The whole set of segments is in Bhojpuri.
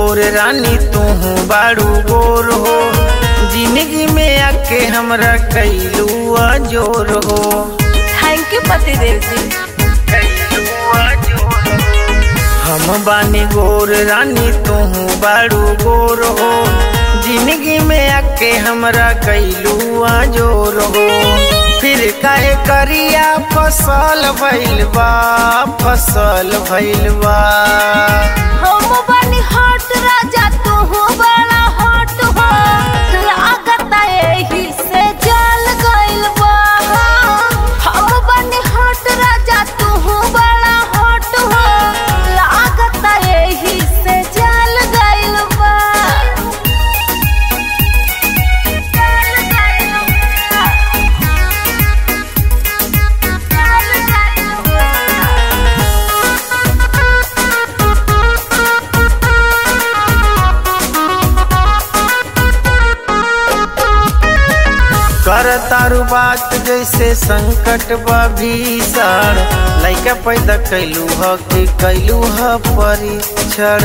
गोर रानी तू बाड़ू गोर हो जिंदगी में आके हमरा कैलू जोर हो थैंक यू पतिदेव जी हम बानी गोर रानी तू बाड़ू गोर हो जिंदगी में आके हमरा कैलू जोर हो फिर काहे करिया फसल भइल बा फसल भइल बा हम बनी हट राजा तू बड़ा हट हो लागत एही से जल गइल बा हम बनी हट राजा तू बड़ा हट हो लागत एही से जल गइल बा जल गइल बा जल गइल बा कर तारू बात जैसे संकट बा भीषण लैका पैदा कैलू ह कि कैलू ह परीक्षण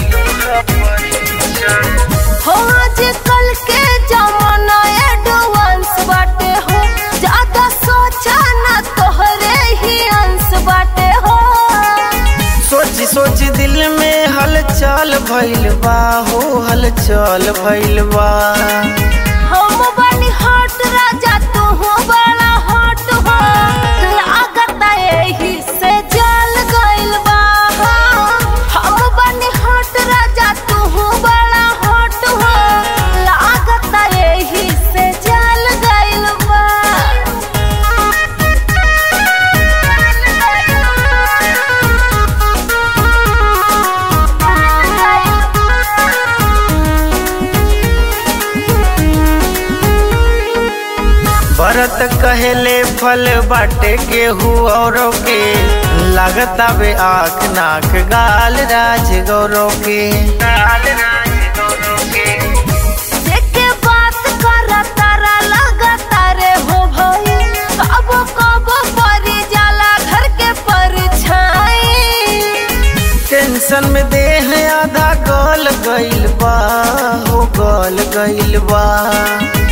हो आज कल के जमाना एडवांस बाटे हो ज्यादा सोचा ना तोहरे ही अंश बाटे हो सोच सोच दिल में हलचल भइल बा हो हलचल भइल बा हम बनी हट राजा तू बड़ा हट हो लागत एही से जल गइल बा हम बनी हट राजा तू बड़ा हट हो लागत एही से जल गइल बा भरत कहेले फल बाटे केहू औरों के लागता बे आँख नाक गाल राज गौरव के गाल राज गौरव के जेके बात करा तारा लगा तारे हो भाई कबो कबो परी जाला घर के परछाई टेंशन में देह आधा गल गइल बा हो गल गइल बा